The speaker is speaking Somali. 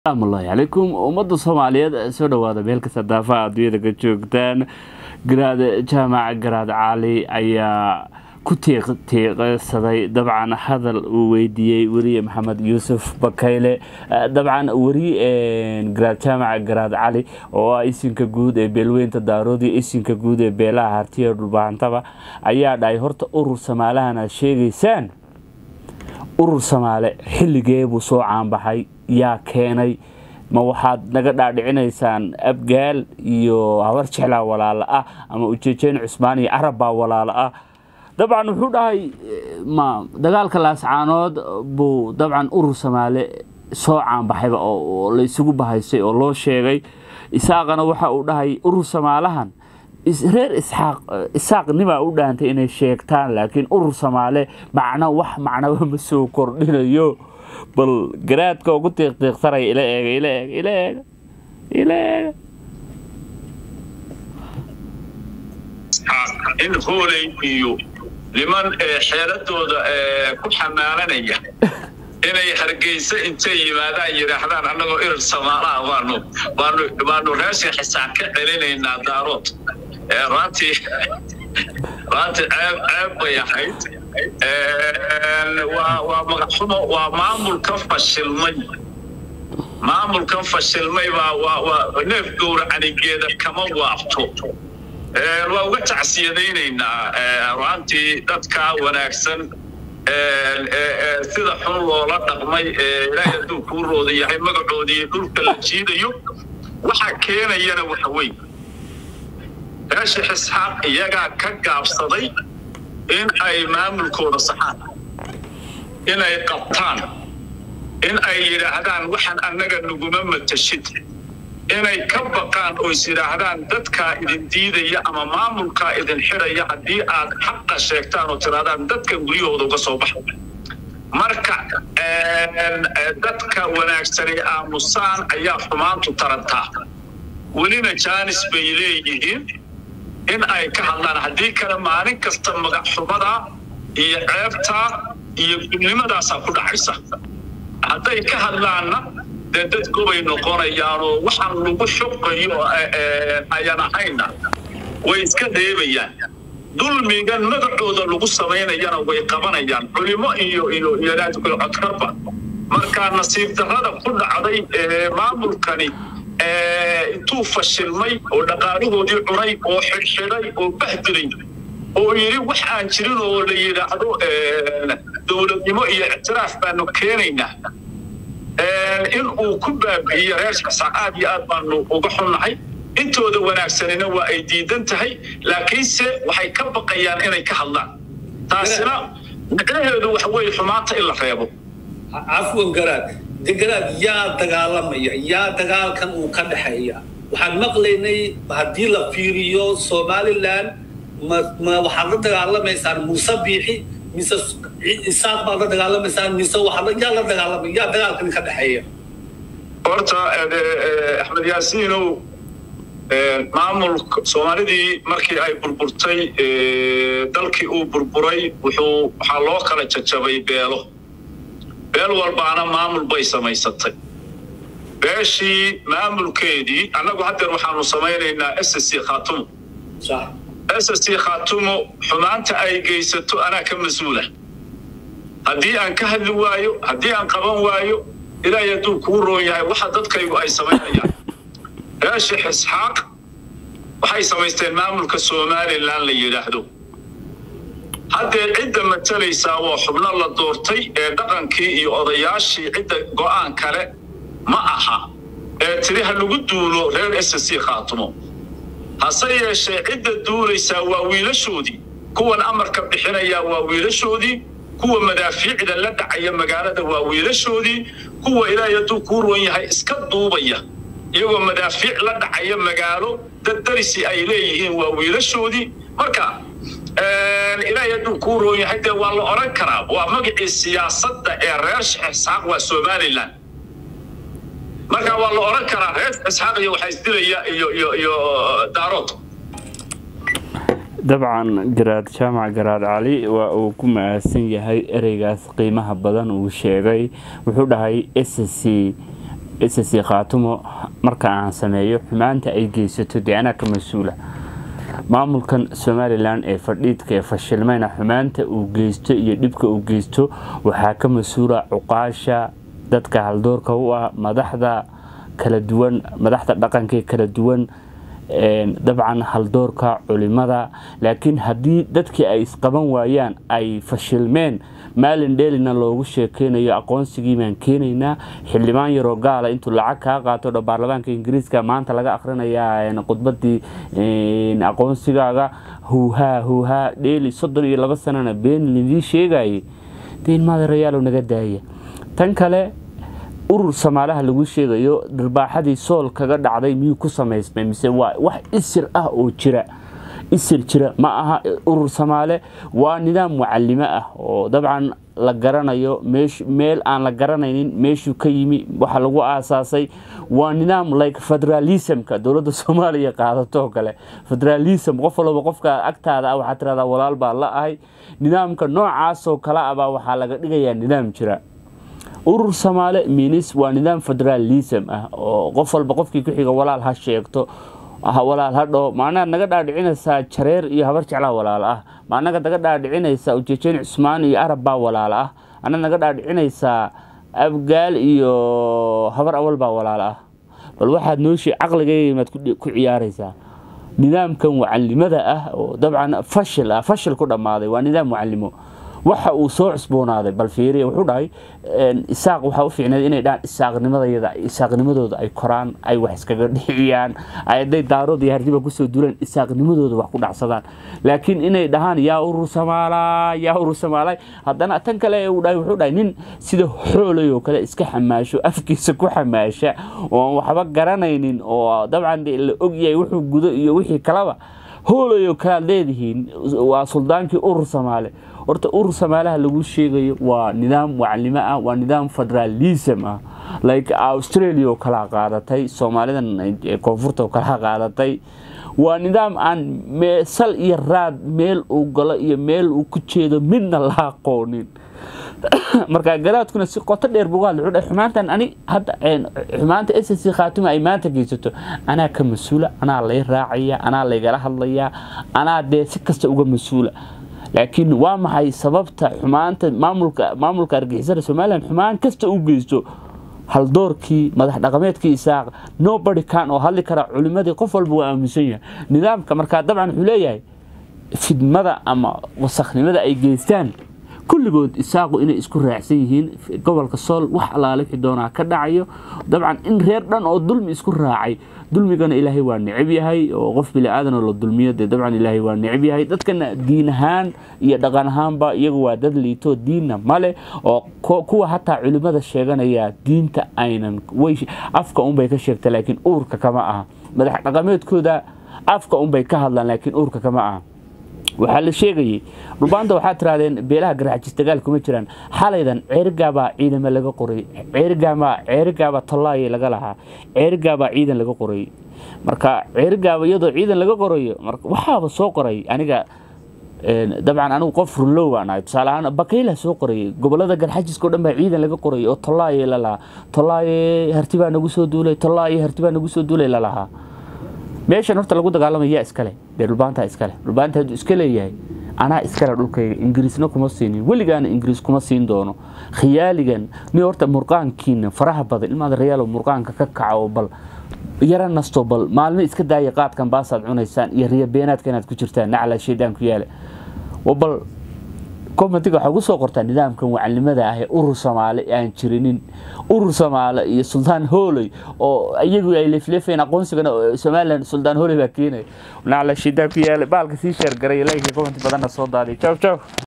asalaamullaahi calaykum ummadda soomaaliyeed soo dhawaada meel kasta daafaha adduunyada ka joogtaan garaad jaamac garaad cali ayaa ku tiiqtiiqsaday dabcan hadal uu weydiiyey weriye maxamed yuusuf bakayle dabcan weri garaad jaamac garaad cali oo ah isinka guud ee beelweynta daaroodii isinka guud ee beelaha hartiya dhulbaantaba ayaa dhahay horta urur samaalahan aad sheegaysaan urur samaale xilligee buu soo caanbaxay yaa keenay ma waxaad naga dhaadhicinaysaan abgaal iyo habar jeclaa walaalo ah ama ujeejeen cusmaan iyo carab baa walaalo ah dabcan wuxuu dhahay ma dagaalka laascaanood buu dabcan urur samaale soo caanbaxayba oo la isugu bahaysay oo loo sheegay isaaqana waxa uu dhahay urur samaalahan reer isxaaq isaaqnimaa u dhaantay inay sheegtaan laakiin urur samaale macno wax macnaba ma soo kordhinayo bal garaadka ugu tiiqtiiqsanaya ila eega ila eega ila eega ila eega in hooley iyo niman xeeladooda ku xamaalanaya inay hargeysa intay yimaadaan yidhaahdaan annagoo irir samaalaha baanu baanu baanu raashin xisaan ka celinaynaa daarood runtii runtii ceeb ceeb bay ahayd waa magaxumo waa maamulka fashilmay maamulkan fashilmay baa waa neef gowracanigeeda kama waabto waa uga tacsiyadaynaynaa runtii dadka wanaagsan sida xun loola dhaqmay ilaahay hadduu kuu rooda yahay magacoodii dhulka la jiidayo waxaa keenayana waxa weyn reesha isxaaq iyagaa ka gaabsaday in ay maamulkooda saxaan inay qabtaan in ay yidhaahdaan waxaan annaga naguma matashid inay ka baqaan oo is yidhaahdaan dadkaa idin diidaya ama maamulkaa idin xidhaya haddii aad xaqa sheegtaan oo tirahdaan dadka guryahooda uga soo baxa marka dadka wanaagsanay aamusaan ayaa xumaantu tarantaa welina jaanis bay leeyihiin in ay ka hadlaan haddii kale maalin kasta magacxumada iyo ceebta iyo gudnimadaasaa ku dhacaysa hadday ka hadlaanna dee dad gobay noqonayaanoo waxaan lagu xoqayo ayan ahayna way iska reebayaan dulmigan magacooda lagu samaynayana way qabanayaan culimo iyo iyo codkarba markaa nasiib darrada ku dhacday maamulkani intuu fashilmay oo dhaqaalahoodii cunay oo xidhxidhay oo bahdilay oo yidhi wax aan jirin oo la yidhaahdo dowladnimo iyo ictiraaf baanu keenaynaa in uu ku baabi'iyo reer xasaan aad iyo aad baanu uga xunnahay intooda wanaagsanina waa ay diidan tahay laakiinse waxay ka baqayaan inay ka hadlaan taasina micnaheedu waxa weeye xumaanta in la reebo cafwan garaad de garaad yaa dagaalamaya yaa dagaalkan uu ka dhexeeya waxaan maqlaynay haddii la fiiriyo somalilan ma ma waxaad la dagaalamaysaan muuse biixi mise isaaq baad la dagaalamaysaan mise waxaad yaa la dagaalamaya yaa dagaalkan ka dhexeeya horta axmed yaasiinow maamulka soomaalidii markii ay burburtay dalkii uu burburay wuxuu waxaa loo kala jajabay beelo beel walbaana maamul bay samaysatay beeshii maamulkeedii annagu haddeer waxaanu samaynaynaa s c khaatumo s c khaatumo xumaanta ay geysato anaa ka mas-uula haddii aan ka hadli waayo haddii aan qaban waayo ilaahay hadduu kuu roon yahay waxa dadkaygu ay samaynayaan reesha xisxaaq waxay samaysteen maamulka somalilan la yidhaahdo haddee cidda matalaysaa waa xubno la doortay ee dhaqankii iyo odayaashii cidda go'aan kale ma aha ee tiri ha lagu duulo reer s c khaatumo hase yeeshee cidda duulaysaa waa wiilashoodii kuwan amarka bixinayaa waa wiilashoodii kuwa madaafiicda la dhacaya magaalada waa wiilashoodii kuwa ilaahay hadduu kuu roon yahay iska duubaya iyagoo madaafiic la dhacaya magaalo dad darisi ay leeyihiin waa wiilashoodii marka ilaahay hadduu kuu roon yahay dee waa la odhan karaa waa magacii siyaasadda ee reer isxaaq waa somalilan marka waa la odhan karaa reer isxaaq iyo waxaa isdilaya iyo iyo iyo daarood dabcan garaad jaamac garaad cali waa uu ku mahadsan yahay ereygaas qiimaha badan uu sheegay wuxuu dhahay s c ss khaatumo marka aan sameeyo xumaanta ay geysato dee anaa ka mas-uula maamulkan somalilan ee fadhiidka ee fashilmayna xumaanta uu geysto iyo dhibka uu geysto waxaa ka mas-uula cuqaasha dadka haldoorka u ah madaxda kala duwan madaxda dhaqankaee kala duwan dabcan haldoorka culimada laakiin haddii dadkii ay isqaban waayaan ay fashilmeen maalin dheelina loogu sheekeynayo aqoonsigii baan keenaynaa xildhibaan yaroo gaala intuu lacag kaa qaato dho baarlamaanka ingiriiska maanta laga akhrinayaa khudbadii aqoonsigaaga huuhaa huuhaa dheeli soddon iyo laba sanana been lidii sheegayay dee ilmaadarayaalow naga daaya tan kale urur samaalaha lagu sheegayo dharbaaxadii sool kaga dhacday miyuu ku samaysmay mise waa wax isir ah oo jira isir jira ma aha urur samaale waa nidaam mucalimo ah oo dabcan la garanayo meel aan la garanaynin meeshuu ka yimi waxa lagu aasaasay waa nidaam like federalismka dowladda soomaaliya qaadato kale federalism qof walba qofka agtaada ah waxaa tirahdaa walaal baa la ahay nidaamka noocaasoo kale ah baa waxaa laga dhigayaa nidaam jira urur samaale minis waa nidaam federalism ah oo qof walba qofkii ku xiga walaal ha sheegto walaal hadho maanaad naga dhaadhicinaysaa jareer iyo habar jeclaa walaal ah maanaga naga dhaadhicinaysaa ujeejeen cusmaan iyo arab baa walaal ah anaad naga dhaadhicinaysaa abgaal iyo habar awal baa walaal ah bal waxaad nooshii caqligayga maad ku ciyaaraysaa nidaamkan mucalimada ah oo dabcan fashil ah fashil ku dhammaaday waa nidaam mucalimo waxa uu soo cusboonaaday bal fiiriya wuxuu dhahay isaaq waxaa u fiicneed inay dhahaan isaaqnimadayada isaaqnimadooda ay koraan ay wax iskaga dhiciyaan hadday daarood iyo hardiba kusoo duulaan isaaqnimadooda wax ku dhacsadaan laakiin inay dhahaan yaa urur samaalaa yaa urur samaalay haddana tan kale uu dhahay wuxuu dhahay nin sida xoolay oo kale iska xamaasho afkiisa ku xamaasha oo waxba garanaynin oo dabcan la ogyahay wuxuu gudo iyo wixii kalaba hoolayo kalaad leedihiin waa suldaankii urur samaale horta urur samaalaha lagu sheegayo waa nidaam mucalimo ah waa nidaam federalism ah like australia oo kala qaadatay soomaalidan koonfurta oo kala qaadatay waa nidaam aan sal iyo raad meel uu galo iyo meel uu ku jeedo midna la aqoonin marka garaadkuna si qoto dheer bugaad wuxuu dhahay xumaantan ani hadda xumaanta s c khaatuma ay maanta geysato anaa ka mas-uula anaa lay raacaya anaa laygala hadlayaa anaa dee si kasta uga mas-uula laakiin waa maxay sababta xumaanta maamulka maamulka argixisada somalilan xumaan kasta u geysto haldoorkii madax dhaqameedkii isaaq nobody kan oo hadli kara culimadii qof walba waa aaminsan yahay nidaamka markaa dabcan wuxuu leeyahay fidmada ama wasakhnimada ay geystaan kulligood isaaqu inay isku raacsan yihiin gobolka sool wax allaale wixii doonaa ka dhacayo dabcan in reer dhan oo dulmi isku raacay dulmigana ilaahay waa necab yahay oo qof bili-aadan oo la dulmiyo dee dabcan ilaahay waa necab yahay dadkana diin ahaan iyo dhaqan ahaanba iyagu waa dad liito diinna male oo kuwa hataa culimada sheeganaya diinta aynan way afka unbay ka sheegta laakiin uurka kama aha madax dhaqameedkooda afka unbay ka hadlaan laakiin uurka kama aha waxaa la sheegayay dhulbaanta waxaa tirahdeen beelaha garxajis dagaal kuma jiraan xalaydan ceerigaabaa ciidama laga qoray ceerigaabaa ceerigaabaa tollaayay laga lahaa ceerigaabaa ciidan laga qorayay marka ceerigaaba iyadoo ciidan laga qorayo waxaaba soo qoray aniga dabcan anigu qof runlow baan ahay tusaale ahaan bakayla soo qorayay gobolada garxajiska o dhan baa ciidan laga qorayay oo tollaayay la lahaa tollaaye hartibaa nagu soo duulay tollaaye hartibaa nagu soo duulay la lahaa meeshan horta lagu dagaalamaya yaa iskale dee dhulbaanta iskale dhulbaanta hadduu iska leeyahay anaa iskale dhulkayga ingiriisna kuma siinin weligaana ingiriis kuma siin doono khiyaaligan ni horta murqaankiina faraha badan ilmaada rayaalo murqaanka ka kaco bal yara nasto bal maalmo iska daaya qaadkan baasaad cunaysaan iyo riya beenaadka inaad ku jirtaan nacla shaydaan ku yaala bal commentiga waxaa ugu soo qortaa nidaamkan wacalimada ah ee urur soomaale aan jirinin urur soomaale iyo suldaan hooley oo iyagu ay leefleefeen aqoonsigana somalilan suldaan hooley baa keenaya nacla shaydaan ku yaala baalka sii sheergaray like comment badanna soo daadiy jaw jaw